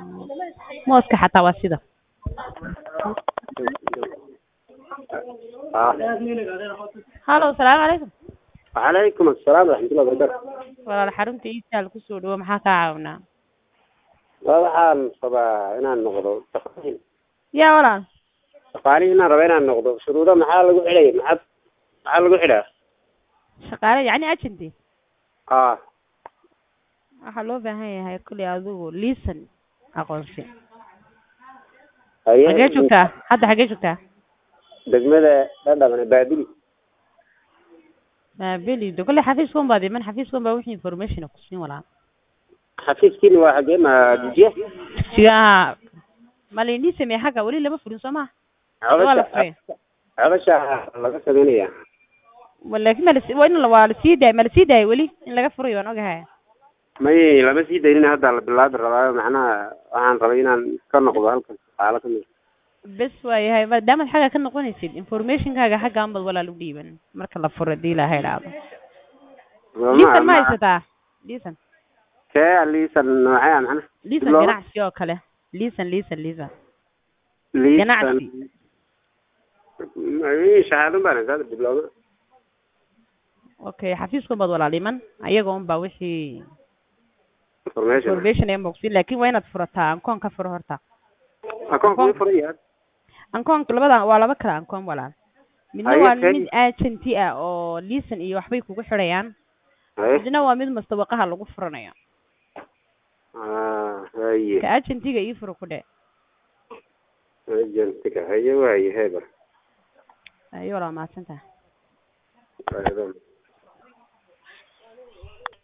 mooska xataa waa sida ah hallo salaamu calaykum wacalaykum assalaam waraxmatullahi wabarakatu walaal xarunta iisaal kusoo dhawo maxaa kaa caawinaa waa waxaan rabaa inaan noqdo shaqaaliin yaa walaal shaqaaliin inaan raba inaan noqdo shuruudo maxaa lagu xidhay maxaa maxaa lagu xidhaa shaqaale yacni agenty ah waxaa loo baahan yahay kulli adigu liisan aqoonsi haye xagee joogtaa hadda xagee joogtaa degmada dhadhamane baabili maabeli de kolle xafiiskan baad iman xafiiskan baa wixii information ku siin walaal xafiiskiina waa xagee ma jijiya sigaa ma laydin sameeye xagga weli lama furin soo maha waa la furay codasha laga sameynaya laakiin ma lasi waa in la- waa lasii daay ma lasii daayay weli in laga furayo waan ogahay may lama sii daynin hadda la bilaabi rabaayo macnaha waxaan rabay inaan ka noqdo halkan shaqaalo ka mid bes waayahay maadaamaad xagga ka noqonaysid informationkaaga xagga anbad walaal u dhiiban marka la furo hadii ilaaha idhaahdo liisan ma haysataa liisan kee liisan noocee ah macnaha liisan Diploma? ganacsi oo kale liisan liisan liisan liisan ganacsi. Ay, shahaado baan haysaa dibloma okay xafiiskan baad walaal iman ayaga un baa wixii information information ee mogsin laakin waa inaad furataa ankoon ka furo horta akoonka way furaya ankoonka labada waa laba kala ankoon walaal midna Haye, waa kee- mid agenti ah oo liisan iyo waxbay kugu xidhayaan haye midna waa mid mustawaqaha lagu furanayo ah haye ka agentiga ii furo ku dhe agentiga haye waaye heber ayo walaa mahadsantaha Waaye,